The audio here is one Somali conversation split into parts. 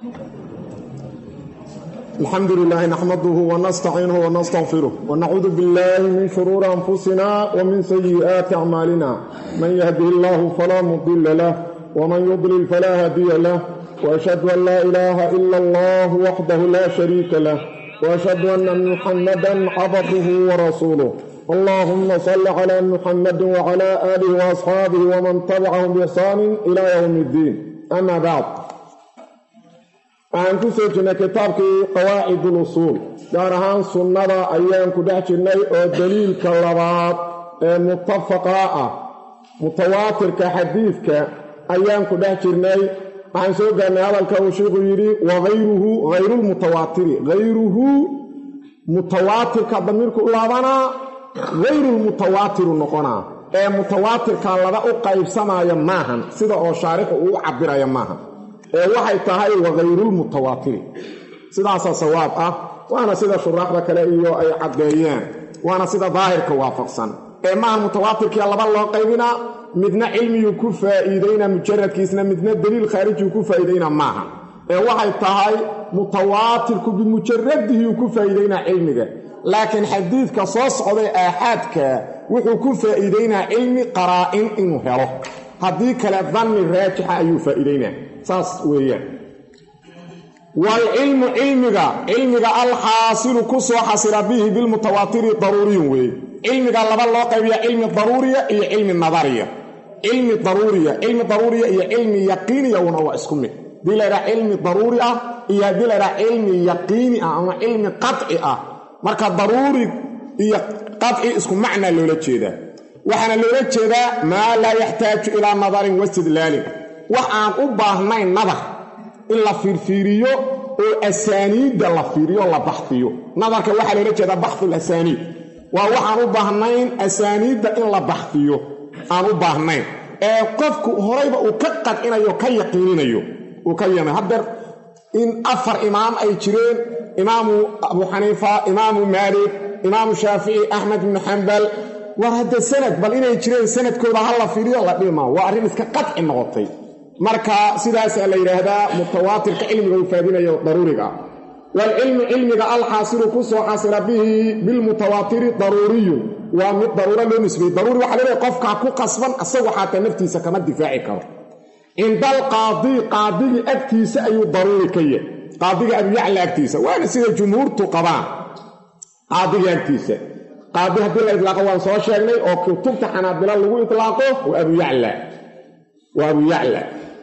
الحمد لله نحمده ونستعينه ونستغفره ونعوذ بالله من شرور أنفسنا ومن سيئات أعمالنا من يهده الله فلا مضل له ومن يضلل فلا هادي له وأشهد أن لا إله إلا الله وحده لا شريك له وأشهد أن محمدا عبده ورسوله اللهم صل على محمد وعلى آله وأصحابه ومن تبعهم بإحسان إلى يوم الدين أما بعد waxaan ku soo jirnay kitaabkii qawaacid ulusuul gaar ahaan sunnada ayaan ku dhex jirnay oo daliilka labaad ee mutafaqa ah mutawaatirka xadiidka ayaan ku dhex jirnay waxaan soo gaarnay hadalka uu sheikhu yidhi wagayruhu hayrulmutawaatiri hayruhu mutawaatirka damiirku u laabanaa hayrulmutawaatiru noqonaa ee mutawaatirka laba u qaybsamaya maahan sida oo shaarixu uu u cabiraya maahan ee waxay tahay wakayrulmutawaatiri sidaasaa sawaab ah waana sida shuraaxda kale iyo ay caddeeyeen waana sida daahirka waafaqsan ee maaha mutawaatirkia laba loo qaybinaa midna cilmiyuu ku faa'iideynaa mujaradkiisna midna daliil khaarijiyuu ku faa'iideynaa maaha ee waxay tahay mutawaatirku bimujaradihii ku faa'iideynaa cilmiga laakiin xadiidka soo socday aaxaadka wuxuu ku faa'iideynaa cilmi qaraa'in inuu helo haddii kale danni raajixa ayuu faa'iideynaa saas weeyaan waalcilmu cilmiga cilmiga alxaasilu ku soo xasila bihi bilmutawaatiri daruuriyun weeye cilmiga laba loo qaybiya cilmi daruuriya iyo cilmi nadariya cilmi daruuriya cilmi daruuriya iyo cilmi yaqiiniya una waa isku mid haddii laydhaha cilmi daruuri ah iyo haddii laydhaha cilmi yaqiini ah ama cilmi qaci ah marka daruuri iyo qaci isku macnaa loola jeedaa waxaana loola jeedaa maa laa yaxtaaju ilaa nadarin wastidlaalin wax aan u baahnayn nadar in la fiirfiiriyo oo asaaniidda la fiiriyo la baxfiyo nadarka waxaa loola jeedaa baxful asaaniid waa waxaan u baahnayn asaaniidda in la baxfiyo aan u baahnayn ee qofku horayba uu ka qadcinayo ka yaqiininayo uu ka yamay haddeer in afar imaam ay jireen imaamu abu xaniifa imaamu maalik imaamu shaafici axmed ibnu xambal war hadda sanad bal inay jireen sanadkooda ha la fiiriyo la dhima waa arrin iska qadci noqotay marka sidaasaa la yidhaahdaa mutawaatirka cilmiga uu faadinayo daruuriga ah waalcilmu cilmiga alxaasilu ku soo xasila bihi bilmutawaatiri daruuriyun waa mid daruuro loo nisbeeyey daruuri waxaa leedahay qofkaa ku qasban isagu xataa naftiisa kama difaaci karo cinda alqaadii qaadigii agtiisa ayuu daruuri ka yahay qaadiga abuyacla agtiisa waana sida jumhuurtu qabaan qaadiga agtiisa qaadi haddii la itlaaqo waan soo sheegnay oo kutubta xanaabilo lagu itlaaqo waa abuyacla waa abuyacla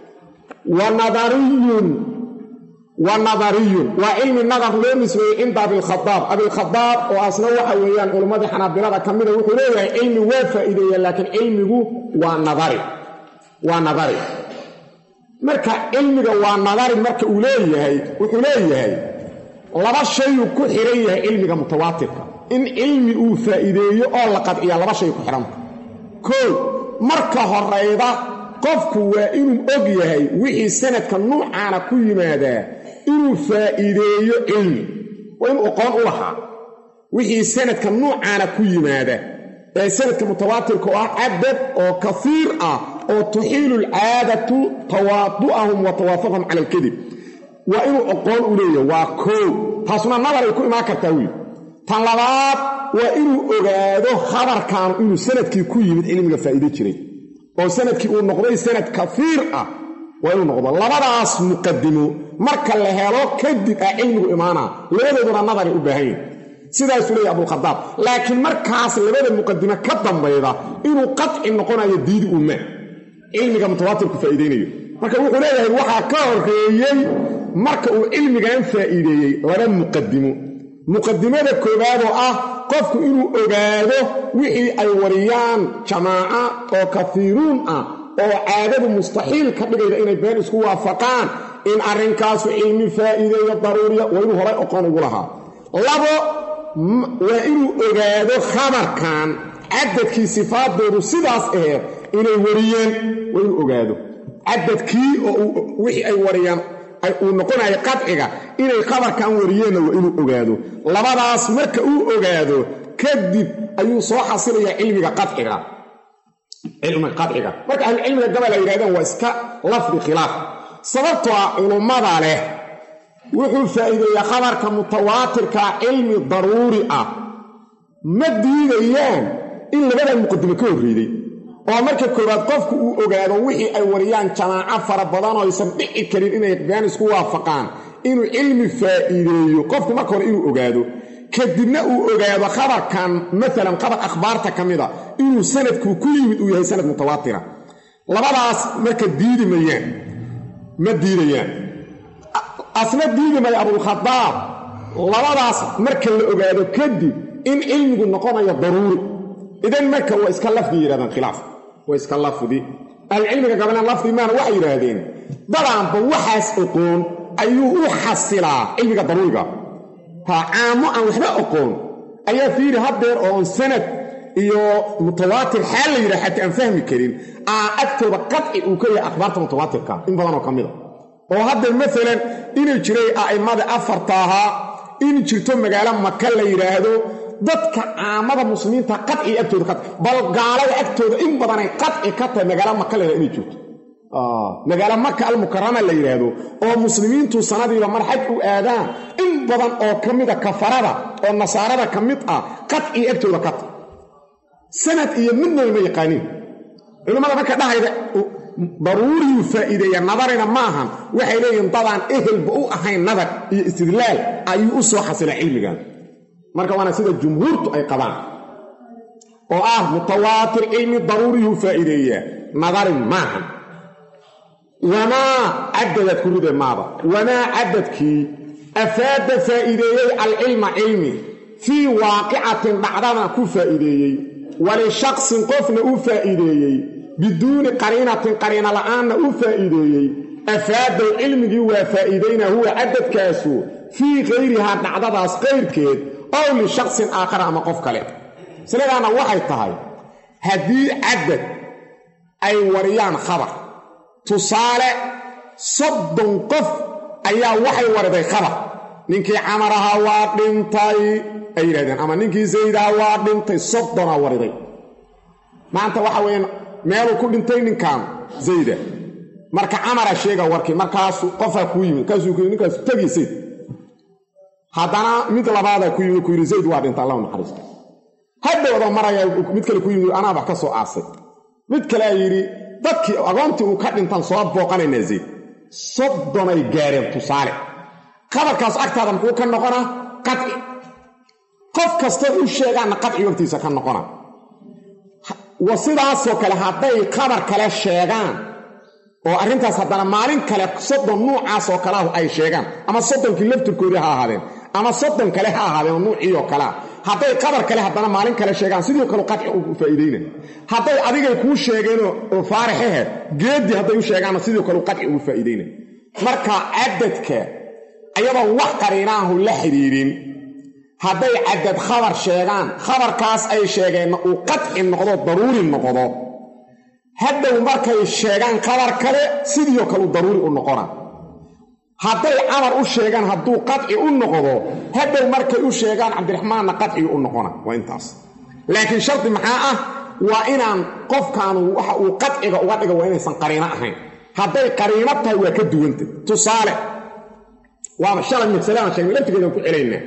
wa nadariyun wa nadariyun waa cilmi nadar loo nisbeeyey cinda abilkhadaab abilkhadaab oo asna waxa weeyaan culimmadii xanaabilada ka mida wuxuu leeyahay cilmi waa faa'iideeya laakiin cilmigu waa nadari waa nadari marka cilmiga waa nadari marka uu leeyahay wuxuu leeyahay laba shayuu ku xiran yahay cilmiga mutawaatirka in cilmi uu faa'iideeyo oo la qadciya laba shay ku xidhanta koo marka horayda qofku waa inuu og yahay wixii sanadka nuucaana ku yimaadaa inuu faa'iideeyo cilmi waa inuu aqoon u lahaa wixii sanadka nuucaana ku yimaada ee sanadka mutawaatirka oo ah cadad oo kaiir ah oo tuxiilu alcaadatu tawaadu'ahum wa tawaafaqahum cala alkadib waa inuu aqoon u leeyahay waa koow taasuna nabaray ku imaan kartaa wiil tan labaad waa inuu ogaado khabarkaanu inuu sanadkii ku yimid cilmiga faa'iide jiray oo sanadkii uu noqday sanad kafiir ah waa inuu noqdo labadaas muqadimo marka la helo kadib ah cilmigu imaanaa labadooduna nadaray u baahan yahi sidaasuu leeyahy abulkhadaab laakiin markaas labada muqadimo ka dambayda inuu qadci noqonayo diidi umma cilmiga mutawaatirku faa'iideynayo marka wuxuu leeyahay waxaa ka horeeyey marka uu cilmigan faa'iideeyey laba muqadimo muqadimada koowaad oo ah qofku inuu ogaado wixii ay wariyaan jamaaca oo kafiiruun ah oo caadadu mustaxiil ka dhigayda inay been isku waafaqaan in arrinkaasu cilmi faa'iideeyo daruuriya waa inuu horay oqon ugu lahaa labo waa inuu ogaado khabarkan cadadkii sifaadoodu sidaas aheed inay wariyeen waa inuu ogaado cadadkii oo wixii ay wariyaan uu noqonayo qadciga inay khabarkan wariyeenna waa inuu ogaado labadaas marka uu ogaado kadib ayuu soo xasilayaa cilmiga qadciga cilmiga qadciga marka ahlucilmiga gabal ay yidhahdeen waa iska lafdi khilaaf sababtoo ah culummada leh wuxuu faa'iideeyaa khabarka mutawaatirkaa cilmi daruuri ah ma diidayaan in labadan muqadimo ka horreeyey oo marka koowaad qofku uu ogaado wixii ay wariyaan jamaaco fara badan oo aysan dhici karin inay been isku waafaqaan inuu cilmi faa'iideeyo qofku marka hore inuu ogaado kadibna uu ogaado khabarkan maalan khabar akhbaarta ka mida inuu sanadkuu ku yimid uu yahay sanad mutawaatira labadaas marka diidi mayaan ma diidayaan asna diidi maya abulkhadaab labadaas marka la ogaado kadib in cilmigu noqonayo daruuri idan marka waa iska lafdi yidhahdaan khilaaf waa iska lafdi ahlucilmiga gabaleen lafdi maana waxay yidhaahdeen dadaanba waxaas oqoon ayuu u xasilaa cilmiga daruuriga ha caamo aan waxba oqoon ayaa fiiri haddeer oon sanad iyo mutawaatir xaal la yidhaha xataa aan fahmi karin aa agtooda qadci uu ka yahay akhbaarta mutawaatirka in badanoo ka mida oo haddeer maalan inay jiray a'immada afarta ahaa in jirto magaalo maka la yidhaahdo dadka caamada muslimiinta qadci agtooda qadci bal gaalada agtooda in badanay qadci ka tahay magaalo maka la yidhahdo inay jirto magaalo maka almukarama la yidhaahdo oo muslimiintu sanadiiba mar xaj u aadaan in badan oo ka mida kafarada oo nasaarada ka mid ah qadci agtooda ka tahy sanad iyo midnaba ma yaqaaniin culimmada marka dhahayda daruuriyuu faa'iideeya nadarina ma ahan waxay leeyihiin dadaan ehelba u ahayn nadar iyo istidlaal ayuu u soo xasilay cilmigan marka waana sida jumhuurtu ay qabaan oo ah mutawaatir cilmi daruuriyuu faa'iideeyaa nadarin maahan wamaa cadadaad ku ride maaba wamaa cadadkii afaada faa'iideeyey alcilma cilmi fii waaqicatin dhacdana ku faa'iideeyey walishaqsin qofna u faa'iideeyey biduuni qariinatin qariina la'aanna u faa'iideeyey afaadow cilmigii waa faa'iidayna huwa cadadkaasu fii kayrihaa dhacdadaas qayrkeed ow lishaqsin aakhara ama qof kale masladaana waxay tahay haddii cadad ay wariyaan khabar tusaale soddon qof ayaa waxay wariday khabar ninkii camaraha waa dhintay ay yidhahdeen ama ninkii saydaha waa dhintay soddonaa wariday maanta waxa weeyaan meeluu ku dhintay ninkan zayda marka camara sheega warkii markaasu qofaa kuu yimid markaasuu ku yii ninkaasu tegi zayd haddana mid labaadaa ku yimid ku yidhi zayd waa dhinta allahu naxariisto hadhowda maraya mid kale ku yimid anaa wax ka soo aasay mid kale a yidhi dadkii agoontii uu ka dhintan soo booqanaynaa zayd soddonay gaareen tusaale qabarkaas agtaada muxuu ka noqonaa qadci qof kastoo u sheegaanna qadci wagtiisa ka noqona wa sidaasoo kale hadday qabar kale sheegaan oo arrintaas haddana maalin kale soddon nuucaasoo kaleahu ay sheegaan ama soddonkii laftirkoodii ha ahaadeen ama soddon kale ha ahaadeen oo nuucii oo kalea hadday qabar kale haddana maalin kale sheegaan sidii kale qadci u faa'iidayna hadday adigay kuu sheegeenoo oo faarixaheed geeddii hadday u sheegaanna sidii kale qadci ugu faa'iidayna marka cadadka ayadoon wax qariinaahu la xidhiidhin hadday cadad khabar sheegaan khabarkaas ay sheegeenna uu qadci noqdo daruuri noqdo hadhow markay sheegaan khabar kale sidiioo kale u daruuri u noqona hadday camar u sheegaan hadduu qadci u noqdo hadhow markay u sheegaan cabdiraxmaanna qadcigi u noqona waa intaas laakiin shardi maxaa ah waa inaan qofkaanu waxa uu qadciga uga dhiga waa inaysan qariino ahayn hadday qariino tahay waa ka duwanta tusaale waaba shalay masalaan sheegnay laftigeedaan ku celaynaa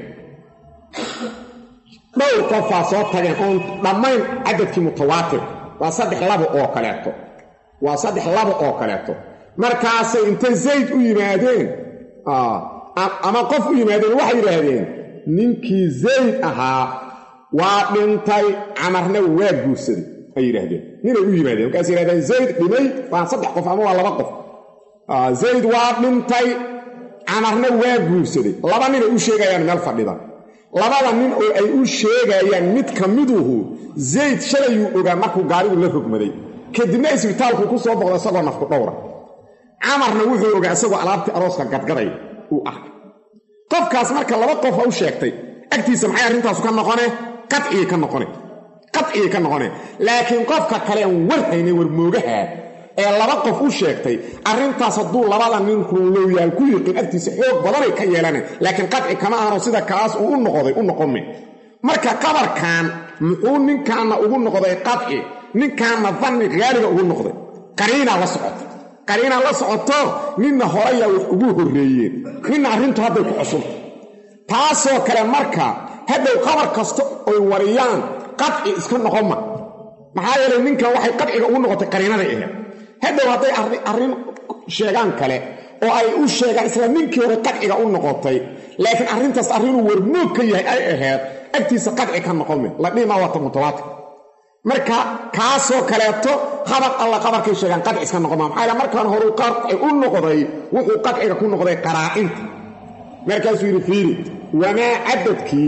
dhowr qofaa soo tageen oon dhammayn cadadkii mutawaatir waa saddex labo oo kaleeto waa saddex labo oo kaleeto markaasay intay zayd u yimaadeen ama qof u yimaadeen waxay yidhaahdeen ninkii zayd ahaa waa dhintay camarna waa guursaday ay yidhaahdeen ninay u yimaadeen markaas yidhahdeen zayd dhimay waa saddex qof ama waa laba qof zayd waa dhintay camarna waa guursaday laba ninay u sheegayaan meel fadhida labada nin oo ay u sheegayaan mid ka miduhu zayd shalayuu ogaa markuu gaarigu la rogmaday kadibna isbitaalku ku soo boqda isagoo nafku dhowra camarna wuxuu ogaa isagoo alaabtii arooska gadgaday uu arkay qofkaas marka laba qofa u sheegtay agtiisa maxay arrintaasu ka noqone qadcigay ka noqone qadcigay ka noqone laakiin qofka kalean war haynay war moogaha ee laba qof u sheegtay arrintaas hadduu labada nin runlowyaal ku yiqiin agtiisa xoog badanay ka yeelanay laakiin qadci kama ahano sida kaas uu u noqday u noqome marka qabarkan muxuu ninkaanna ugu noqday qadci ninkaanna danni haaliga ugu noqday qariinaa la socota qariina la socoto ninna horeyaa wax ugu horreeyeen ninna arrintu hadday ku cusubta taasoo kale marka hadhow qabar kasta oy wariyaan qadci iska noqon ma maxaa yeelay ninkan waxay qadciga ugu noqotay qariinaday ahayd hadhow hadday arrin sheegaan kale oo ay u sheegaan isla ninkii hore qadciga u noqotay laakiin arrintaas arrinuu warmoog ka yahay ay ahayd agtiisa qadci ka noqon me la dhihi maa wata mutawaatir marka kaasoo kaleeto qabar alla qabarkay sheegaan qadci iska noqon maa maxaa yeele markaan horuu qadci u noqday wuxuu qadciga ku noqday qaraa'inta markaasuu yidhi fiiri wamaa cadadkii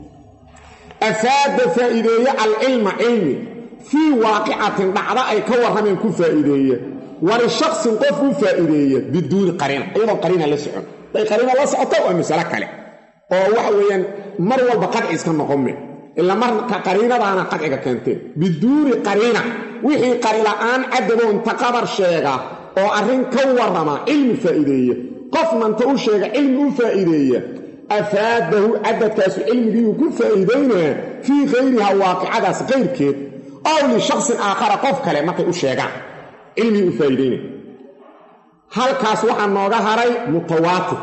afaada faa'iideeye alcilma cilmi fii waaqicatin dhacda ay ka warrameen ku faa'iideeye walishaksin qof u faa'iideeye biduuni qariina iyadoo qariina la socon day qariina la socoto waa masalo kale oo waxa weeyaan mar walba qadci iska noqome ila marka qariinadaana qadciga keenteen biduuni qariina wixii qarila'aan cadadoonta qabar sheega oo arrin ka warrama cilmi faa'iideeye qofnanta u sheega cilmi u faa'iideeya afaadahu cadadkaasu cilmigiiuu ku faa'iidaynaa fii khayriha waaqicadaas kayrkeed ow lishaksin aakhara qof kale markay u sheegaan cilmigii u faa'iidaynaya halkaas waxaa nooga haray mutawaatir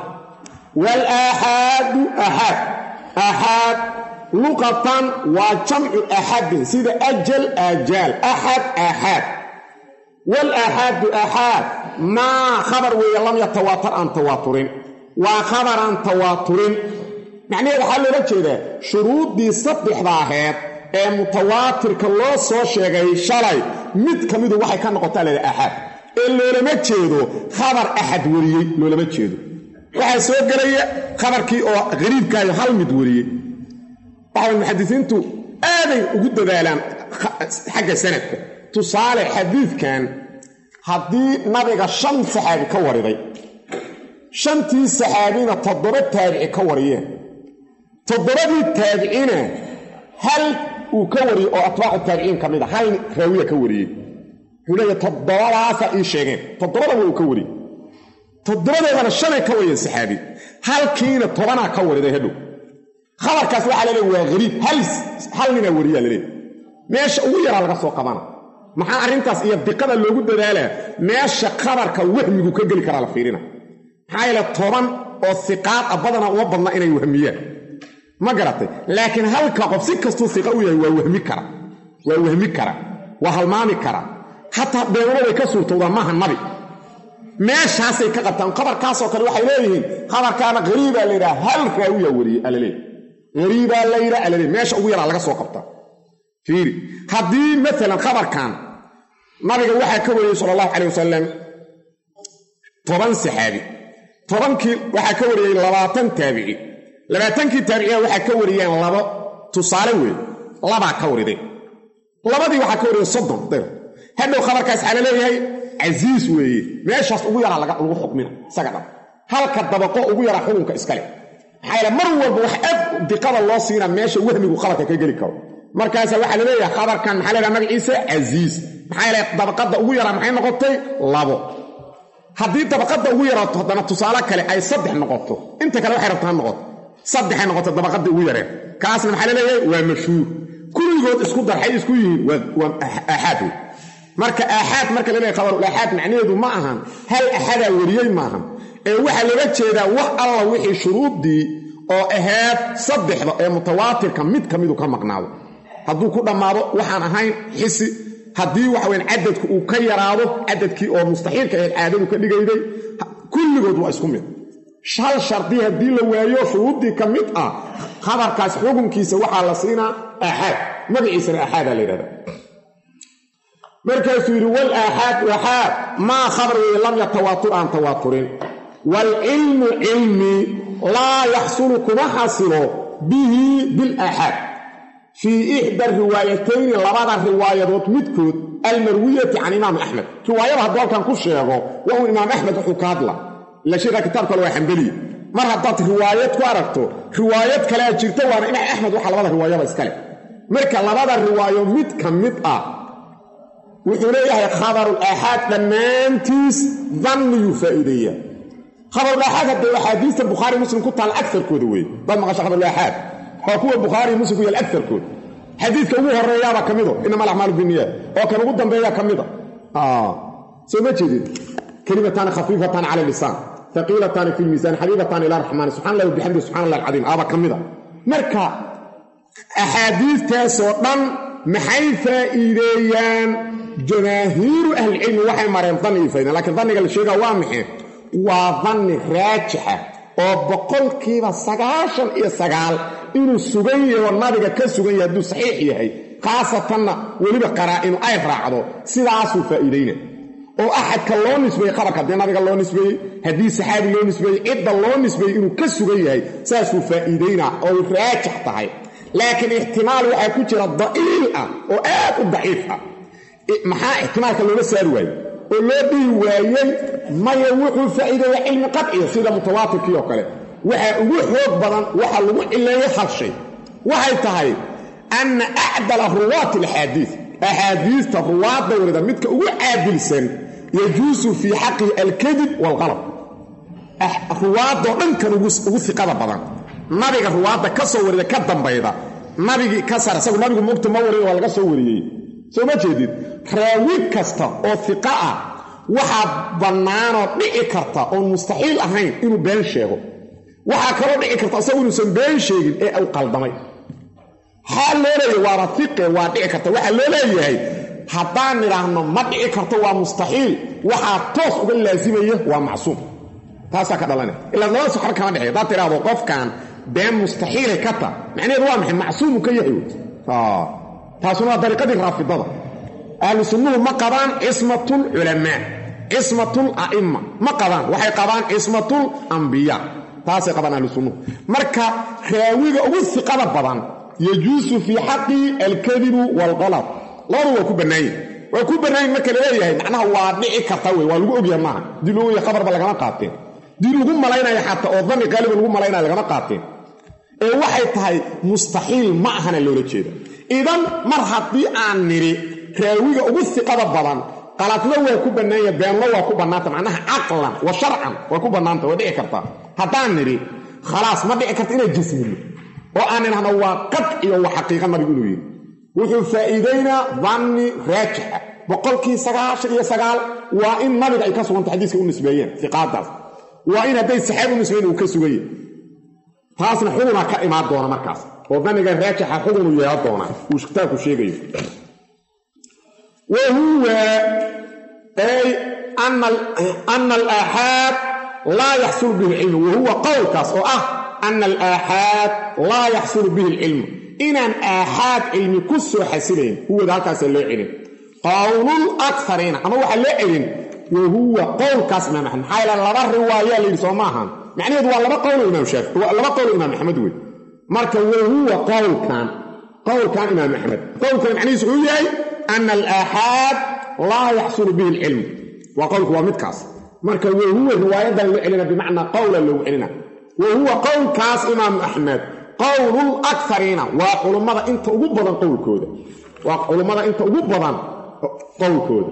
waalaaxaadu axaad axaad luqatan waa jamcu axadin sida ajal aajaal axad aaxaad waalaaxaadu axaad maa khabar weeye lam yatawaatar aan tawaaturin waa khabaraan tawaaturin macnaheed waxaa loola jeedaa shuruuddii saddexda aheed ee mutawaatirka loo soo sheegay shalay mid ka midu waxay ka noqotaa leeda axaad ee loolama jeedo khabar axad wariyey loolama jeedo waxaa soo gelaya khabarkii oo qariibkaayo hal mid wariyey waxay muxadisiintu aaday ugu dadaalaan xagga sanadka tusaale xadiidkan haddii nabiga shan saxaabi ka wariday shantii saxaabina toddoba taabici ka wariyeen toddobadii taabicina hal uu ka wariyey oo atbaacu taabiciin ka mid a hal raawiya ka wariyey wuxuu leeya toddobadaasaa ii sheegeen toddobadaba uu ka wariyey toddobadoodana shanay ka wariyeen saxaabi halkiina tobanaa ka wariday hadhow khabarkaas waxaa la leey waa hariib hal ninaa wariyaa laleey meesha ugu yaraa laga soo qabana maxaa arrintaas iyo diqada loogu dadaalaa meesha khabarka wahmigu ka geli karaa la fiirina maxaa yeele toban oo siqaad a badana uma badna inay wahmiyaan ma garatay laakiin halka qof si kastuu siqa u yahay waa wahmi kara waa wahmi kara waa halmaami kara xataa beenulo way ka suurtowdaan maaha nabi meeshaasay ka qabtaan khabarkaasoo kale waxay leeyihiin khabarkaana hariibaa la yidhaha hal raawiyaa wariyey alaleey hariibaa la yidhaha alaleey meesha ugu yaraa laga soo qabtaa fiiri haddii maalan khabarkan nabiga waxaa ka wariyey sala allahu calay wasalam toban saxaabi tobankii waxaa ka wariyey labaatan taabici labaatankii taabiciya waxaa ka wariyeen labo tusaale weeye labaa ka warideen labadii waxaa ka wariyeen soddon dir hadhow khabarkaas waxaa la leeyahay casiis weeye meeshaas ugu yaraa lagu xukmina isaga dhan halka dabaqo ugu yaraa xukunka iskale maxaa yaele mar walba wax aad diqada loo siina meesha wahmigu khabarka ka geli karo markaasa waxaa la leeyahay khabarkan maxaa la ydhaha magaciisa casiis maxaa yeele dabaqadda ugu yaraa maxay noqotay labo haddii dabaqadda ugu yaraato haddana tusaale kale ay saddex noqoto inta kale waxay rabto ha noqoto saddexay noqoto dabaqadii ugu yareen kaasna maxaa la leeyahay waa mashhuur kulligood isku darxay isku yihiin waa aaxaad wey marka aaxaad marka la leeyahay khabarul aaxaad macnaheedu ma ahan hal axadaa wariyey maahan ee waxaa loola jeedaa wax alla wixii shuruuddii oo ahayd saddexda ee mutawaatirka mid ka midu ka maqnaado hadduu ku dhammaado waxaan ahayn xisi haddii waxaweyn cadadku uu ka yaraado cadadkii oo mustaxiilka ahayd caadadu ka dhigayday kulligood waa isku mid hal shardi haddii la waayo shuruuddii ka mid ah khabarkaas xukunkiisa waxaa la siinaa aaxaad magaciisana aaxaadaa la yidhahda markaasuu yidhi wal aaxaad aaxaad maa khabar weeye lam yatawaatur aan tawaaturin waalcilmu cilmi laa yaxsulu kuma xasilo bihi bilaaxaad fii ixda riwaayatayni labada riwaayadood midkood almarwiyati can imaam axmed riwaayada hadduu halkan ku sheego waa uu imaam axmed wuxuu ka hadla ila sheekha kitaabka kale waa xambeliye mar haddaad riwaayad ku aragto riwaayad kalea jirta waana imaam axmed waxa labada riwaayaba iskale marka labada riwaayo mid ka mid ah wuxuu leeyahay khabarul aaxaad dhammaantiis danniyuu faa'iideeya khabarul aaxaad haddee axaadiista bukhaari muslim ku taal agarkooda weeye dad maqasha khabarul aaxaad waa kuwa bukhaari muslim ku yaal agarkooda xadiidka ugu horeeyaaba ka mido inama alacmaalu biniyaad oo kan ugu dambeeya ka mida soo ma jeedin kelimataani khafiifataani cala lisaan haqiilataani fi lmiisaan xabiibataani ila raxmaani subxana allah wabixamdi subxana allah alcadiim aaba ka mida marka axaadiistaasoo dhan maxay faa'iideeyaan jamaahiiru ahlicilmi waxay mareen danni iyo faydan lakiin danniga la sheegaa waa maxay waa danni raajixa oo boqolkiiba sagaashan iyo sagaal inuu sugan yaho nabiga ka sugan yahay hadduu saxiix yahay khaasatanna weliba qaraa'inu ay raacdo sidaasuu faa'iidayna oo axadka loo nisbeeyey qabarka haddii nabiga loo nisbeeyey haddii saxaabi loo nisbeeyey cidda loo nisbeeyey inuu ka sugan yahay saasuu faa'iidaynaa oo raajix tahay laakiin ixtimaal waxaa ku jira da'iil ah oo aad u daciif ah maxaa ixtimaalka looga saari waayey oo loo dhihi waayey maya wuxuu faa'iideeya cilmi qadciya sida mutawaatirkii oo kale waxaa ugu xoog badan waxaa lagu cileeyey hal shay waxay tahay anna acdala ruwaati alaxaadiid axaadiista ruwaadda warida midka ugu caadilsan yajuusu fii xaqihi alkadib waalqalab ruwaadoo dhankan ugu iqada badan nabiga ruwaadda ka soo warida ka dambayda nabigii ka sar isagu nabigu mugta ma warin waa laga soo wariyey soo ma jeedid raawi kasta oo iqa ah waxaa bannaanoo dhici karta oon mustaxiil ahayn inuu been sheego waxaa kaloo dhici karta isagu inuusan been sheegin ee u qaldamay maxaa loo leeyahy waaba iqe waa dhici karta waxaa loo leeyahay haddaan nidhaahno ma dhici karto waa mustaxiil waxaa toos uga laasimaya waa macsuum taasaa ka dhalana ilaa labada saxba kama dhexey haddaad tidhaahdo qofkan been mustaxiilay ka ta macnaheedu waa maxay macsuumu ka yahay taasuna waa dariiqadii raafidada ahlu sunnuhu ma qabaan cismatul culamaa cismatul a'imma ma qabaan waxay qabaan cismatul ambiyaa taasay qabaan ahlu sunnuhu marka raawiga ugu siqada badan yajuusu fii xaqi alkadibu waalqalad labadu waa ku bannaanyin waa ku bannaanyin marka laleeyahay macnaha waa dhici karta wey waa lagu ogyahay maaha dii loo ogyahay khabarba lagama qaateen dii lagu malaynayo xataa oo dani qaaliba lagu malaynaya lagama qaateen ee waxay tahay mustaxiil ma ahana loola jeeda idan mar haddii aan nidhi raawiga ugu siqada badan qaladna waa ku bannaanya beenna waa ku bannaanta macnaha caqlan wa sharcan waa ku bannaanta waa dhici kartaa haddaan nidhi khalaas ma dhici karta inaan jismino oo aan idhahno waa qadciyo wa xaqiiqa nabigu inuu yidhi wuxuu faa'iidaynaa danni raajixa boqolkii sagaashan iyo sagaal waa in nabiga ay ka suganta xadiiska u nisbeeyeen iqaadaas waa in hadday saxaabi u nisbeeyen uu ka suganya taasna xugunaa ka imaan doona markaas oo daniga raajixa xugunu yeelan doonaa uu kitaabku sheegayo wa huwa ay ana alaaxaad laa yaxsulu bihi alcilmu wa huwa qowlkaas oo ah ana alaaxaad laa yaxsulu bihi alcilmu inaan aaxaad cilmi ku soo xasilayn huwada halkaasa loo celin qowlul akariina ama waxaa loo celin wa huwa qowlkaas imaam axmed maxaa yaele laba riwaayaa layidhi soo maahan macnaheedu waa laba qowlo imaam shaafi waa laba qowlo imaam axmed wey marka wa huwa qowlkan qowlkan imaam axmed qowlkan macnihiisu wuxuu yahay ana alaaxaad laa yaxsulu bihi alcilmu waa qowlku waa midkaas marka wa huwa riwaayadan loo celina bimacnaa qowla loogu celina wa huwa qowlkaas imaam axmed qowlul akariina waa culummada inta ugu badan qowlkooda waa culummada inta ugu badan qowlkooda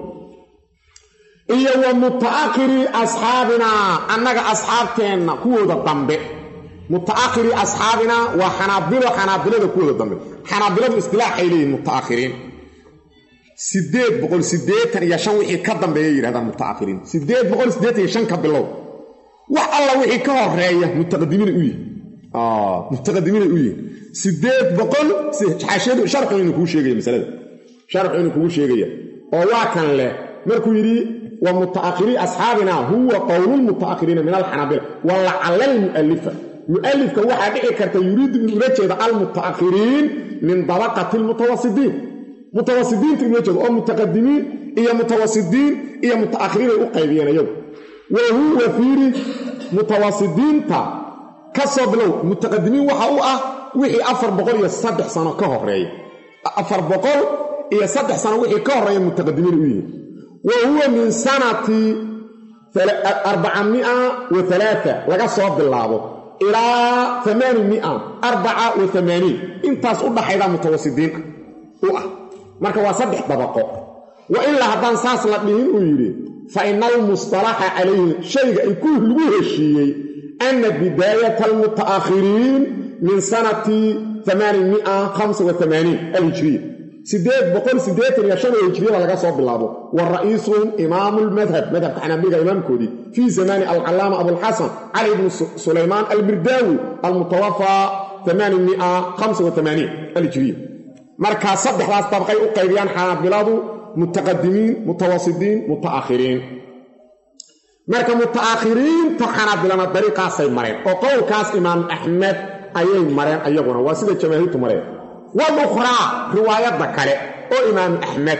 iyo wa muta'akhirii asxaabinaa annaga asxaabteenna kuwooda dambe muta'akhirii asxaabinaa waa xanaabilo xanaabilada kuwooda dambe xanaabiladu istilaaxay leeyihin muta'akhiriin sideed boqol siddeetan iyo shan wixii ka dambeeya yidhahdaan muta'akhiriin siddeed boqol siddeetan iyo shan ka bilow wax alla wixii ka horeeya mutaqadimiina u yihi mutaqadimiina u yihin siddeed boqol xaashiyadu sharxu inuu kugu sheegaya masalada sharxu inuu kugu sheegaya oo waa kan leh markuu yidhi wa muta'akhirii asxaabina huwa qowlulmuta'akhiriina min alxanaabila wa lacala almu'alifa mu'alifka waxaa dhici karta yuriidu inuu ula jeeda almuta'akhiriin min dabaqati almutawasidiin mutawasidiinta inula jeedo oo mutaqadimiin iyo mutawasidiin iyo muta'akhiriin ay u qaybiyeen iyagu wa huwa fiiri mutawasidiinta ka soo bilow mutaqadimiin waxa u ah wixii afar boqol iyo saddex sano ka horeeya afar boqol iyo saddex sano wixii ka horeeya mutaqadimiin u yihiin wa huwa min sanati arbacamia wa alaaa laga soo bilaabo ilaa amaani mia arbaca wa amaaniin intaas u dhaxayda mutawasidiin u ah marka waa saddex dabaqo wa ilaa haddaan saas la dhihin uu yidhi fa ina almustalaxa calayhi shayga ay ku lagu heshiiyey ana bidaayata almuta'akhiriin min sanati alhijriya sideed boqol siddeetan iyo shan oo hijriyada laga soo bilaabo wa ra'iisuhum imaamu lmadhab madhabka xanaabiriga imaamkoodii fii zamaani alcallaama abulxasan cali bnu sulaymaan almirdaawi almutawafaa alhijriya markaa saddexdaas dabqay u qaybiyaan xanaabiladu mutaqadimiin mutawasidiin mutaakhiriin marka mutaakhiriinta xanaabilana dariiqaasay mareen oo qowlkaas imaam axmed ayay mareen ayaguna waa sida jamaahiirtu mareen walukhraa riwaayadda kale oo imaam axmed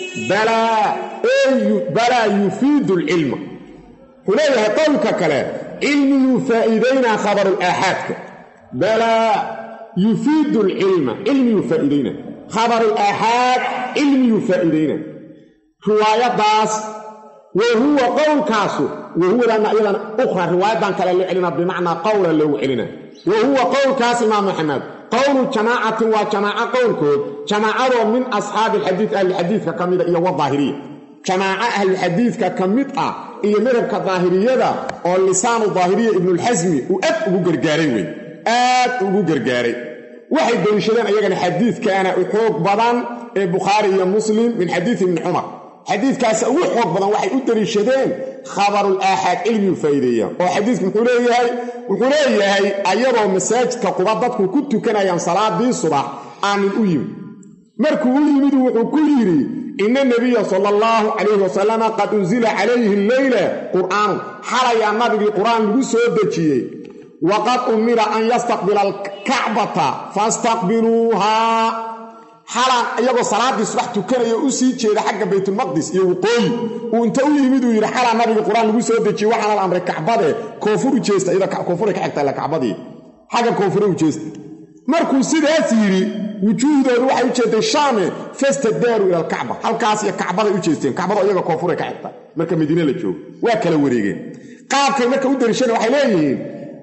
balaa yufiidu lcilma wuxuu leeyahay qowlka kale cilmiyuu faa'iidaynaa khabarulaaxaadka balaa yufiidu lcilma cilmiyuu faa'iidayna khabarulaaxaad cilmiyuu faa'iidayna riwaayaddaas wa huwa qowlkaasu wa huwadana iyadan ukhra riwaayadan kale loo celina bimacnaa qowla loogu celina wa huwa qowlkaas imaam maxamed qowlu jamaacatin waa jamaaco qowlkood jamaacadoo min asxaabi alxadiid ahlixadiidka ka mida iyo wadaahiriya jamaaco ahlixadiidka ka mid ah iyo madhabka daahiriyada oo lisaanu daahiriya ibnulxasmi uu aad ugu gargaaray wey aad ugu gargaaray waxay deliishadeen ayagana xadiidkaana u xoog badan ee bukhaari iyo muslim min xadiidi ibni cumar xadiidkaasa ugu xoog badan waxay u deliishadeen khabarul aaxaad cilmiyuu faa'iideeya oo xadiidku muxuu leeyahay wuxuu leeyahay ayadoo masaajidka quba dadku ku tukanayaan salaadii subax aanin u yimid markuu u yimidu wuxuu ku yidhi ina nabiya sala allahu calayhi wasalama qad unsila calayhi leyla qur'aanu xalayaa nabigii qur'aan lagu soo dejiyey waqad umira an yastaqbila alkacbata fastaqbiluuhaa xalaan iyagoo salaaddii subax tukanaya u sii jeeda xagga baytulmaqdis iyo waqooyi uu inta u yimid uu yidhi xalaa nabiga qur-aan lagu soo dejiyey waxaana la amray kacbade koonfur u jeesta iyada koonfuray ka xigta ila kacbadii xagga koonfure u jeesta markuu sidaas yidhi wujuuhdoodu waxay u jeeday shaame fastadaaru ila alkacba halkaas iyo kacbaday u jeesteen kacbada iyaga koonfuray ka xigta marka madiine la joogo waa kala wareegeen qaabkay marka u dariishana waxay leeyihiin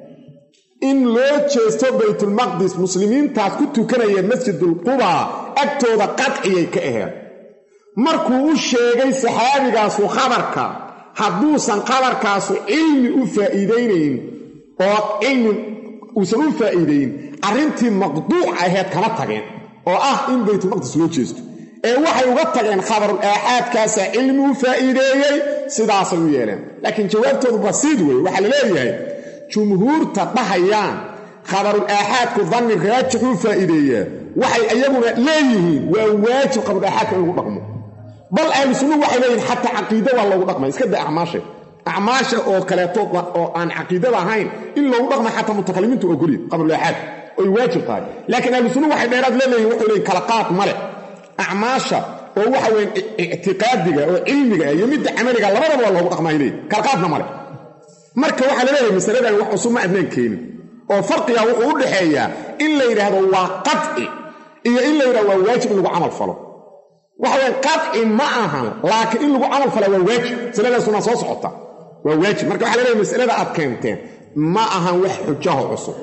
in loo jeesto baytulmaqdis muslimiintaas ku tukanaya masjidulquba agtooda qadciyay ka aheed markuu u sheegay saxaabigaasu khabarka hadduusan khabarkaasu cilmi u faa'iidaynayn oo cilmi uusan u faa'iidayn arrintii maqduuc aheed kama tageen oo ah in baytulmaqdis loo jeesto ee waxay uga tageen khabarul aaxaadkaasaa cilmi u faa'iideeyey sidaasay u yeeleen laakiin jawaabtoodu basiid wey waxaa la leeyahay jumhuurta dhahayaan khabarul aaxaadku danni raajixuu faa'iideeyaa waxay iyaguna leeyihiin waa waajib khabarul aaxaadka in lagu dhaqmo bal ahlu sunnuhu waxay leeyihiin xataa caqiida waa loogu dhaqmay iska da acmaasha acmaasha oo kaleeto oo aan caqiidada ahayn in loogu dhaqma xataa mutakalimiintu ogolya khabarul aaxaad oy waajib tahay laakiin ahlu sunnuhu waxay dheeraad leeleeyihin wuxuu leeyihin kala qaad male acmaasha oo waxa weyan ictiqaadiga oo cilmiga iyo midda camaliga labadaba waa loogu dhaqmaay leeyihin kala qaadna male marka waxaa la leeyahay masaladan wax cusub ma adnaan keenin oo farqiga wuxuu u dhaxeeyaa in la yidhaahdo waa qadci iyo in la yidhahdo waa waajib in lagu camal falo waxa weye qadci ma ahan laakiin in lagu camal fala waa waajib masaladaasuna soo socota waa waajib marka waxa la leeyahay masalada aad keenteen ma ahan wax xujaho cusub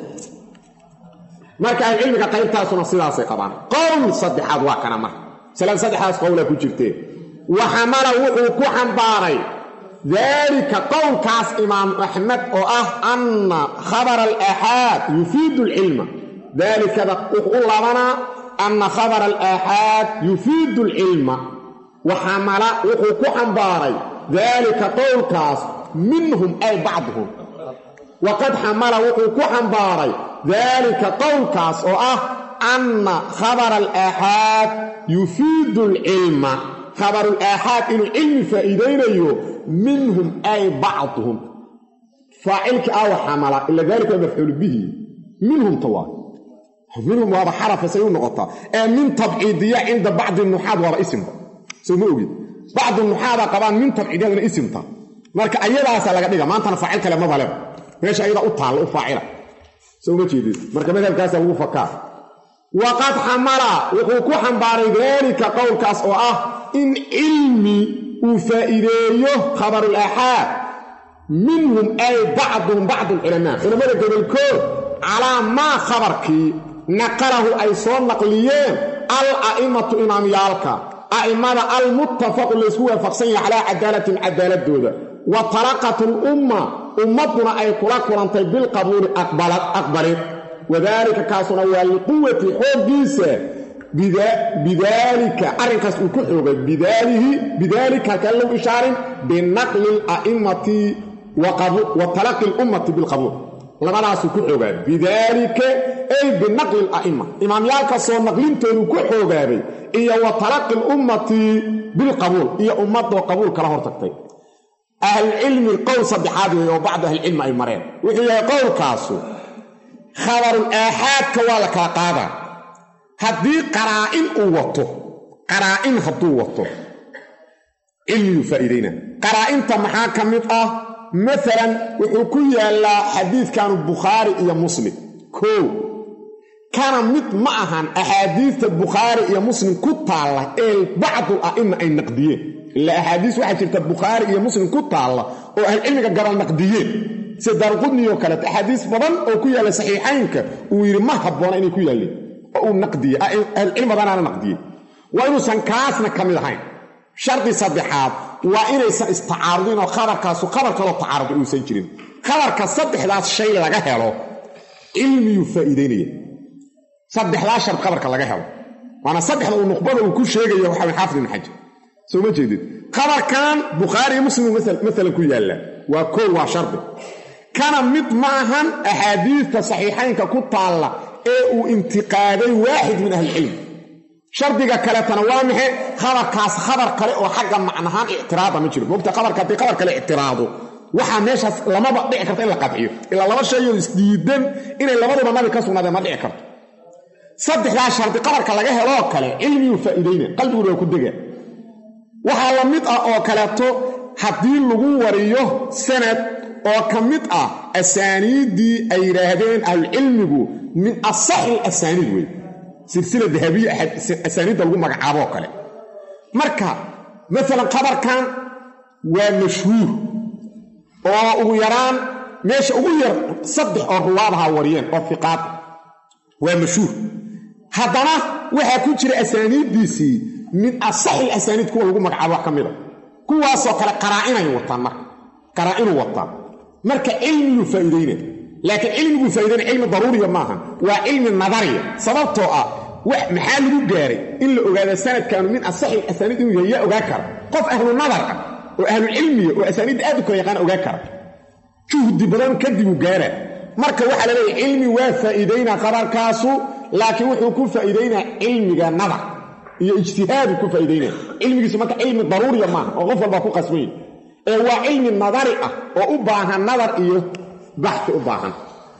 marka ahlucilmiga qaybtaasuna sidaasay qabaan qowl saddexaad waa kana marka masalada saddexdaas qowlaa ku jirtee waxamala wuxuu ku xambaaray daalika qowlkaas imaam axmed oo ah anna khabara alaaxaad yufiidu alcilma daalikada wuxuu u labanaa anna khabara alaaxaad yufiidu alcilma waxamala wuxuu ku xambaaray daalika qowlkaas minhum ay bacduhum waqad xamala wuxuu ku xambaaray daalika qowlkaas oo ah anna khabara alaaxaad yufiidu alcilma khabarul aaxaad inuu cilmi faa'iidaynayo minhum ay bacduhum faacilkii aawa xamala ila daalika waa mafcuulu bihi minhum tawaa minhum waaba xarafa say u noqotaa ee min tabciidiya cinda bacdi nuxaad waaba isimba soo ma ogid bacdu nuxaada qabaan min tabciidiyaduna isimta marka ayadaasa laga dhiga maantana faacil kale mabaleba meesha ayadaa u taalla u faacila soo ma jeedid marka madhabkaasa lagu fakaa waqad xamala wuxuu ku xambaaray daalika qowlkaas oo ah in cilmi uu faa'iideeyo khabarul aaxaad minhum ay bacduhum bacdu alculamaa culammada gobolkood calaa maa khabarkii naqalahu ay soo naqliyeen al a'immatu imaamyaalka a'immada almuttafaqu laysku waafaqsan yahay calaa cadaalatin cadaaladooda wa talaqat lumma ummadduna ay kula kulantay bilqabuuli aqbalid wadaalika kaasuna waa liquwati xooggiisa bidaalika arrinkaas uu ku xoogay bidaalihi bidaalika halkaan low ishaarin binaqli ala'immati wa talaqi lummati bilqabuul labadaasuu ku xoogaa bidaalika ay binaqli ala'imma imaamyaalka soo naqlintoodu ku xoogaabay iyo wa talaqi lummati bilqabuul iyo ummadoo qabuul kala hortagtay ahlulcilmi qowl saddexaad weeye oo bacdu ahlicilmi ay mareen wuxuu yahay qowlkaasu khabarul aaxaadka waa la kala qaadaa haddii qaraa'in uu wato qaraa'in hadduu wato cilmiyuu faa'iidayna qaraa'inta maxaa ka mid ah maalan wuxuu ku yaallaa xadiidkanu bukhaari iyo muslim koo kana mid ma ahan axaadiista bukhaari iyo muslim ku taalla ee bacdul a'ima ay naqdiyeen ilaa axaadiis waxaa jirta bukhaari iyo muslim ku taalla oo ahlucilmiga gabal naqdiyeen sida daarqudniyo kaleeto axaadiis badan oo ku yaalla saxiixaynka uu yidhi ma habboona inay ku yaalleen oo uu naqdiye ahlucilmi badanaana naqdiye waa inuusan kaasna ka mid ahayn shardi saddexaad waa inaysan istacaarudin oo khabarkaasu khabar kaloo tacaarud uusan jirin khabarka saddexdaas shay laga helo cilmiyuu faa'iidaynaya saddexdaas shard khabarka laga helo waana saddexda uu nuqbada uu ku sheegaya waxaa xaafid ibn xajar soo ma jeedid khabarkan bukhaari iyo muslim maalan ku yaalla waa koow waa shardi kana mid ma ahan axaadiista saxiixaynka ku taalla ee uu intiqaaday waaxid min ahlicilm shardiga kaletana waa maxe khabarkaas khabar kale oo xagga macnahaan ictiraada ma jiro moogta khabarka haddii khabar kale ictiraado waxaa meeshaas lamaba dhici karta in la qadciyo ilaa laba shayoo isdiidan inay labaduba nabi ka sugnaadeen ma dhici karto saddexdaa shardi qabarka laga heloo kale cilmiyuu faa'iidayna qalbiguna waa ku dega waxaa la mid ah oo kaleeto haddii lagu wariyo sanad oo ka mid ah asaaniiddii ay yidhaahdeen ahlucilmigu min asaxi asaaniid wey silsila dahabiya asaaniidda lagu magacaaboo kale marka maalan qabarkan waa mashhuur oo ugu yaraan meesha ugu yar saddex oo ruwaadaha wariyeen oo fiqaad waa mashhuur haddana waxaa ku jira asaaniiddiisii min asaxi asaaniid kuwa lagu magacaabo wax ka mida kuwaasoo kale qaraa'inay wataan marka qaraa'inu wataan marka cilmiyuu faa'iidayna laakiin cilmiguu faa'iidayna cilmi daruuriya maaha waa cilmi nadariya sababtoo ah maxaa lagu gaaray in la ogaada sanadkaanu min asaxi asaaniid inuu yahay yaa ogaa kara qof ahlu nadar ah oo ahlucilmiya oo asaaniidda aad u kala yaqaana ogaa kara juhdi badan kadibuu gaara marka waxaa la leeyahy cilmi waa faa'iidaynaa qabarkaasu laakiin wuxuu ku faa'iidaynaa cilmiga nadar iyo ijtihaadu ku faa'iidaynaa cilmigiisu marka cilmi daruuriya maaha oo qof walbaa ku qasbanya ee waa cilmi nadari ah oo u baahan nadar iyo baxti u baahan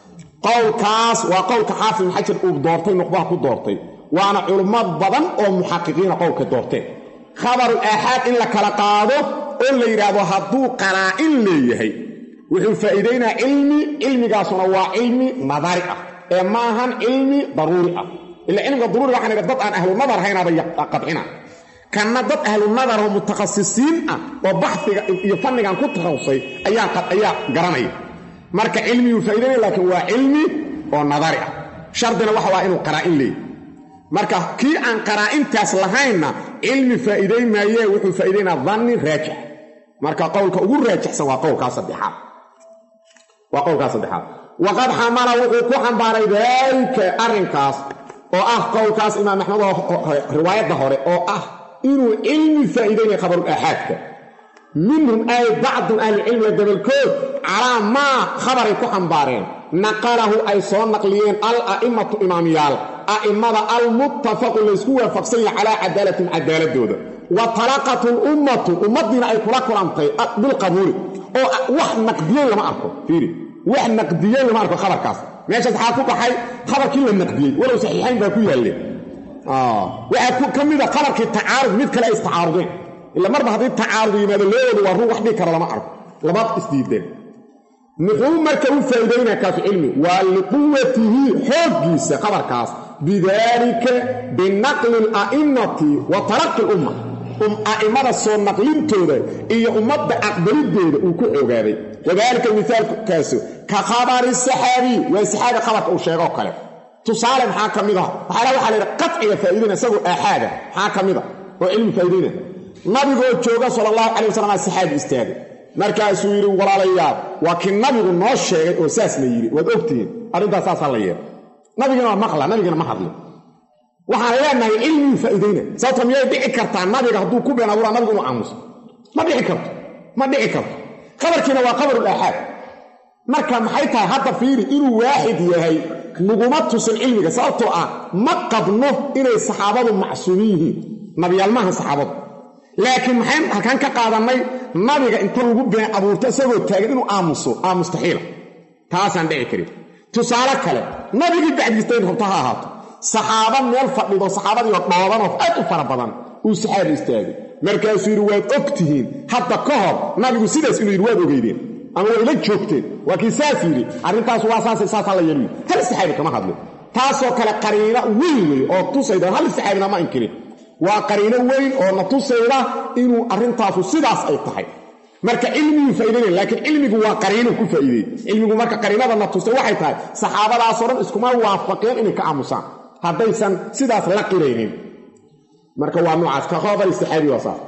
qowlkaas waa qowlka xaafid ibn xajar uu doortay nuqbaha ku doortay waana culummo badan oo muxaqiqiina qowlka doorteen khabarul aaxaad in la kala qaado oo la yidhaahdo hadduu qaraa'in leeyahay wuxuu faa'iidaynaa cilmi cilmigaasuna waa cilmi nadari ah ee ma ahan cilmi daruuri ah ila cilmiga daruuri waxaan idha dad aan ahlu nadar haynaaba qadcina kanna dad ahlu nadar oo mutakhasisiin ah oo baxfiga iyo fannigan ku takhasusay ayaa garanaya marka cilmiyuu faa'idaynaya laakiin waa cilmi oo nadari ah shardina waxa waa inuu qaraa'in leeyahy marka kii aan qaraa'intaas lahaynna cilmi faa'iidayn maayee wuxuu faa'idaynaa danni raajix marka qowlka ugu raajixsan waa qowlkaa saddexaad waa qowlkaa saddexaad waqad xamala wuxuu ku xambaaray daalika arrinkaas oo ah qowlkaas imaam axmed oo riwaayadda hore oo ah inuu cilmi faa'iidaynaya khabarul aaxaadka minhum ay bacdu ahlicilmiga gobolkood calaa maa khabaray ku xambaareen naqalahu ay soo naqliyeen al a'immatu imaamyaal a'immada almuttafaqu laysku waafaqsan yahay calaa cadaalatin cadaaladooda wa talaqat lummatu ummaddiina ay kula kulantay bilqabuuli oo wax naqdiyey lama arko fiiri wax naqdiyey lama arko khabarkaas meeshaas waxaa ku baxay khabarkii la naqdiyey walow saxiixayn baa ku yaalleen waxaa ka mida khabarkii tacaarud mid kale ay istacaarudeen ila marba haddii tacaarud yimaado loooodu waa run wax dhigi kara lama arko labaad isdiideen muxuu marka u faa'iidaynaa kaasu cilmi waa liquwatihi xooggiisa khabarkaas bidaalika binaqli ala'immati wa talaqi lumma a'immada soo naqlintooda iyo ummadda aqbalidooda uu ku xoogaaday wadaalika mihaalkaasu ka khabari saxaabiy waa saxaabi khabarka uu sheegoo kale tusaale maxaa ka mid ah waxaala waxaa laydha qatciga faa'iidayna isagoo aaxaada maxaa ka mid a oo cilmi faa'iidayna nabigoo jooga sala allahu calay wasalam aa saxaabi istaagay markaasuu yidhi walaalayaal waa kii nabigu noo sheegay oo saas la yidhi waad ogtihiin arrintaas saasaa la yeelay nabigina waa maqla nabigina ma hadlin waxaan leenahay cilmigii faa'iidayna sababto miyay dhici kartaa nabiga hadduu ku been abuuraa nabigu inuu aamuso ma dhici karto ma dhici karto khabarkiina waa khabarul aaxaad marka maxay tahay hadda fiiri inuu waaxid yahay naguma tusin cilmiga sababtoo ah ma qabno inay saxaabadu macsuumin yihiin nabiyaalmaha saxaabadu laakiin maxayn halkaan ka qaadannay nabiga inta lagu been abuurto isagoo taagan inuu aamuso aa mustaxiila taasaan dhici karin tusaale kale nabigii bacdiistayn rabto ha ahaato saxaaba meel fadhido saxaabadiioo dhoobanoo aad u fara badan uu saxaabi istaagay markaasuu yidhi waad og tihiin hadda ka hor nabigu sidaas inuu yidhi waad ogeydeen ama way la joogteen waa kii saas yidhi arrintaas waa saasay saasaa la yeelu hal saxaabi kama hadlin taasoo kale qariino weyn wey oo tusayda hal saxaabina ma inkirin waa qariino weyn oo na tusayda inuu arrintaasu sidaas ay tahay marka cilmiguu faa'idaynaya laakiin cilmigu waa qariino ku faa'iideey cilmigu marka qariinada na tusay waxay tahay saxaabadaasoo dhan iskuma waafaqeen inay ka aamusaan haddaysan sidaas la qiraynin marka waa noocaas ka khabari saxaabi waa saas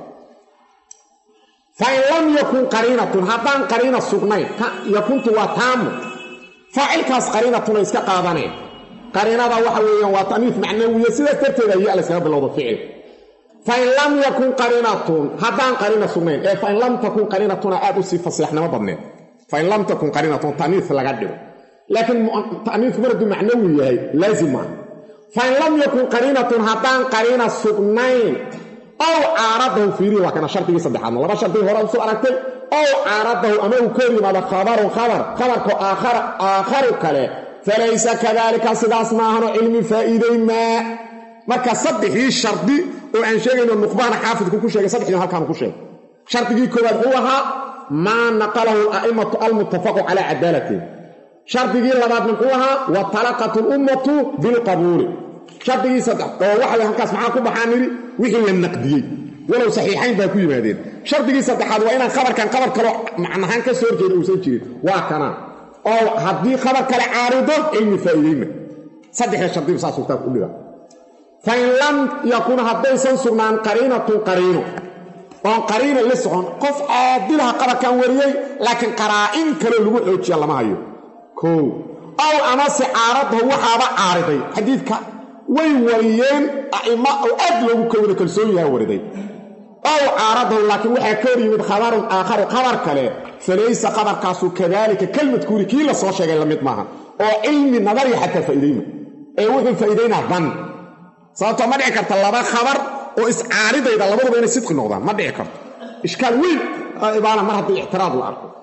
fain lam yakun qariinatun haddaan qariina sugnayn yakuntu waa taamu faacilkaas qariinatuna iska qaadaneen qariinada waxa weeyaan waa taniif macnawiya sidaas darteeda ayaa la iskaga bilowda ficil fain lam yakun qariinatun haddaan qariina sugnayn ee fain lam takun qariinatuna aad u sii faseexnimo badneed fain lam takun qariinatun taniif laga dhigo laakiin taniifku mar hadduu macnawi yahay laazim maaha fain lam yakun qariinatun haddaan qariina sugnayn ow caaradahu fiirihi waa kana shardigii saddexaadna laba shardig hore usoo aragtay ow caaradahu ama uu ka hor yimaado khabarun khabar khabarka aakharu kale falaysa kadaalika sidaas maahano cilmi faa'iiday maa marka saddexdii shardi oo aan sheegayno nuqbahana xaafidku ku sheegay saddexdii halkaanu ku sheegay shardigii koowaad wuxuu ahaa maa naqalahu ala'immatu almuttafaqu calaa cadaalatihim shardigii labaad muxuu ahaa wa talaqat lummatu bilqabuuli shardigii saddex oo waxa halkaas maxaa ku baxaa nidhi wixii la naqdiyey walow saxiixayn baa ku yimaadeen shardigii saddexaad waa inaan khabarkan khabar kaloo macnahaan ka soo horjeeda uusan jirin waa kanaa oo haddii khabar kale caarido cilmi faa'iideyma saddexda shardiba saasuu kitaabka u dhiga fain lam yakun haddaysan sugnaan qariinatun qariino oon qariina la socon qof caadilaha qabarkan wariyey laakiin qaraa'in kaloo lagu xoojiya lama hayo koow ow amase caaradahu waxaaba caariday xadiidka way wariyeen a'imma oo aad loogu kawada kalsoon yaha wariday ow caaradahu laakiin waxaa ka hor yimid khabarun aakharu khabar kale falaysa khabarkaasu kadaalika kelmadkuuri kii la soo sheegay la mid maaha oo cilmi nadariya xataa faa'iidayma ee wuxuu faa'iidaynaa dan sababtoo ma dhici karta laba khabar oo iscaaridayda labaduba inay sidqi noqdaan ma dhici karto ishkaal weyn ibaana mar haddii ictiraad la arko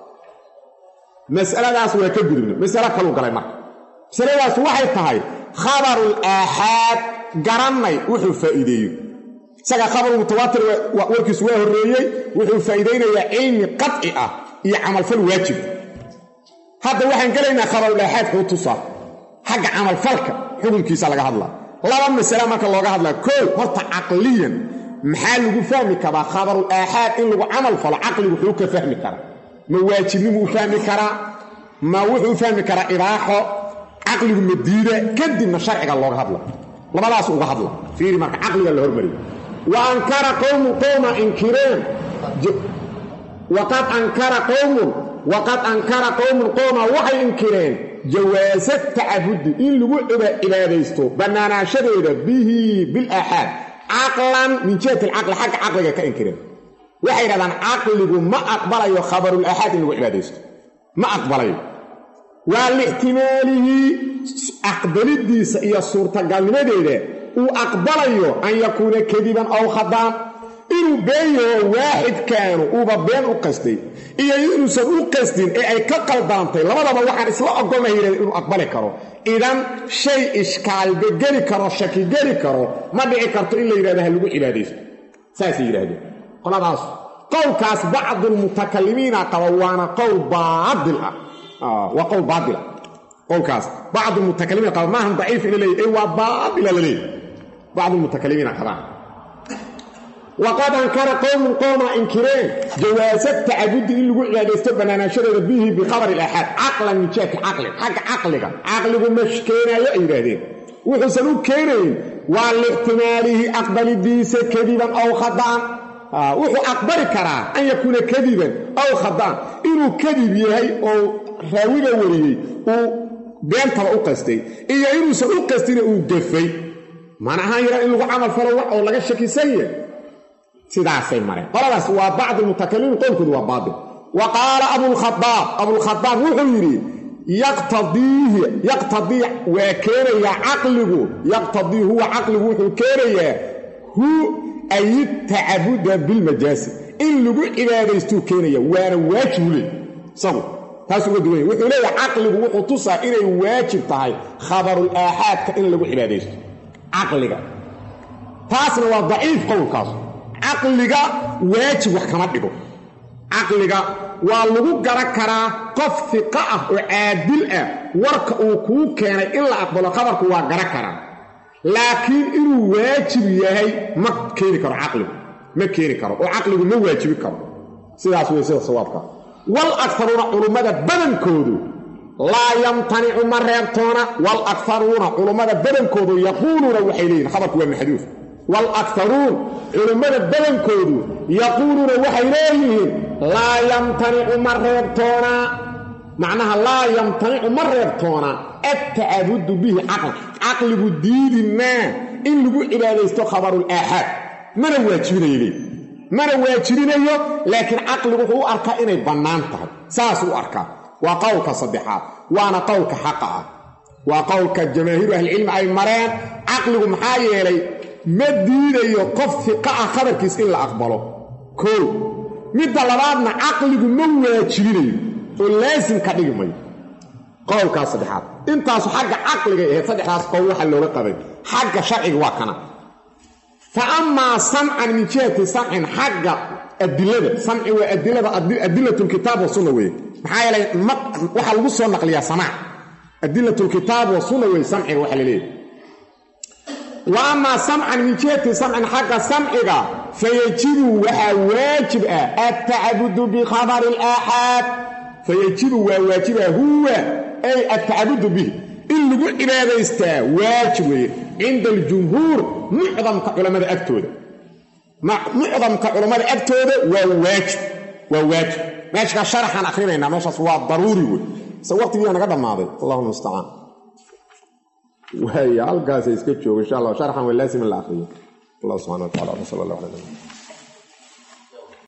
masaladaas waa ka gudubna masalo kaluu galay marka masaladaas waxay tahay khabarul aaxaad garannay wuxuu faa'iideeyo isaga khabaru mutawaatir warkiisu waa horreeyey wuxuu faa'iidaynayaa cilmi qadci ah iyo camalfal waajib hadda waxaan gelaynaa khabarul aaxaad xuu tusaa xagga camalfalka xukunkiisa laga hadlaa laba masale marka looga hadlaa koow horta caqliyan maxaa lagu fahmi karaa khabarul aaxaad in lagu camal falo caqligu wuxuu ka fahmi karaa ma waajibnimuu fahmi karaa ma wuxuu fahmi karaa ibaaxo caqligu ma diida kadibna sharciga looga hadla labadaas uga hadla fiiri marka caqliga la hormariyo wa ankara qowmun qowma inkireen waqad ankara qowmun waqad ankara qowmun qowma waxay inkireen jawaasa tacabudi in lagu cibaadaysto bannaanaanshadeeda bihi bilaaxaad caqlan min jihati alcaqli xagga caqliga ka inkireen waxay yidhahdaan caqligu ma aqbalayo khabarul aaxaad in lagu cibaadaysto ma aqbalayo waa lixtimaalihi aqbalidiisa iyo suurtagalnimadeeda uu aqbalayo an yakuuna kadiban ow khadaan inuu been yaho waaxidkaanu uuba been u qastay iyo inuusan u qastin ee ay ka qaldaantay labadaba waxaan isla ogolnahay yidhahda inuu aqbali karo idan shay ishkaalba geli karo shaki geli karo ma dhici karto in la yidhahda ha lagu cibaadaysto saasay yidhahdeen qoladaas qowlkaas bacdulmutakalimiina qaba waana qowl baail ah waa qowl baaila qowlkaas bacdulmutakalimiina qaba maahan daciif ina leeyahy ee waa baaila la leeyahy bacdulmutakalimiina qabaan waqad ankara qowmun qowma inkireen jawaasa tacabudi in lagu cibaadaysto bannaanaashadeeda bihi bikhabari ilaaxaad caqlan min jihati caqlin xagga caqliga caqligu mash keenaayo ay yidhaahdeen wuxuusan u keenayn waa lixtimaalihi aqbalidiisa kadiban ow khadaan wuxuu aqbali karaa an yakuuna kadiban ow khadaan inuu kadib yahay oo raawiga wariyey uu beentaba u qastay iyo inuusan u qastina uu gafay mana ahaan yara in lagu camal falo wax oo laga shakisan yahay sidaasay mareen qoladaas waa bacdi lmutakalimiin qowlkoodu waa baatil wa qaala abulkhadaab abulkhadaab wuxuu yidhi yaqtadiihi yaqtadii waa keenayaa caqligu yaqtadii huwa caqligu wuxuu keenayaa hu ay tacabuda bilmajaasi in lagu cibaadaystuu keenaya waana waajibu leey isagu taasuu uga duwanya wuxuu leeyahay caqligu wuxuu tusaa inay waajib tahay khabarul aaxaadka in lagu cibaadaysto caqliga taasna waa daciif qowlkaas caqliga waajib wax kama dhigo caqliga waa lagu garan karaa qof fiqa ah oo caadil ah warka uu kuu keenay in la aqbalo khabarku waa garan karaa laakiin inuu waajib yahay ma keeni karo caqligu ma keeni karo oo caqligu ma waajibi karo sidaas wey sida sawaabka wal akaruuna culummada badankoodu laa yamtanicu ma reebtoona wal akaruuna culummada badankoodu yaquuluuna waxay leeyihin khabarku waa maxduuf waalakaruun culummada badankoodu yaquuluuna waxay leeyihiin laa yamtanicu ma reebtoonaa macnaha laa yamtanicu ma reebtoonaa attacabudu bihi caql caqligu diidi maa in lagu cibaadaysto khabarul aaxaad mana waajibinayo leey mana waajibinayo laakiin caqligu wuxuu u arkaa inay bannaan tahay saasuu u arkaa waa qowlka saddexaad waana qowlka xaqa ah waa qowlka jamaahiiru ahlicilmi ay mareen caqligu maxaa yeelay ma diidayo qof fiqa ah khabarkiis in la aqbalo koo midda labaadna caqligu ma waajibinayo oo laasim ka dhigi mayo qowlkaas saddexaad intaasu xagga caqligay ahayd saddexdaas qowl waxa looga qabay xagga sharciga waa kana fa amaa samcan min jihati samcin xagga adilada samci waa adilada adilatulkitaab wasunna weye maxaa yeelay waxaa lagu soo naqliyaa samaac adilatulkitaab wasunna weye samciga waxa la leeyahy wa amaa samcan min jihati samcin xagga samciga fayajibu waxaa waajib ah attacabudu bikhabari alaaxaad fayajibu waa waajiba huwa ay attacabudu bihi in lagu cibaadaystaa waajib weeye cinda aljumhuur mucdamka culammada agtooda mucdamka culammada agtooda waa waajib waa waajib meeshkaa sharaxaan akhrinaynaa meeshaas waa daruuri wey se waqtigiiya naga dhammaaday allahuma mustacaan waaya halkaasa iska joogo insha allah sharxan waa laasim in la akriyo allah subxana wa tacala sal allah ala nabi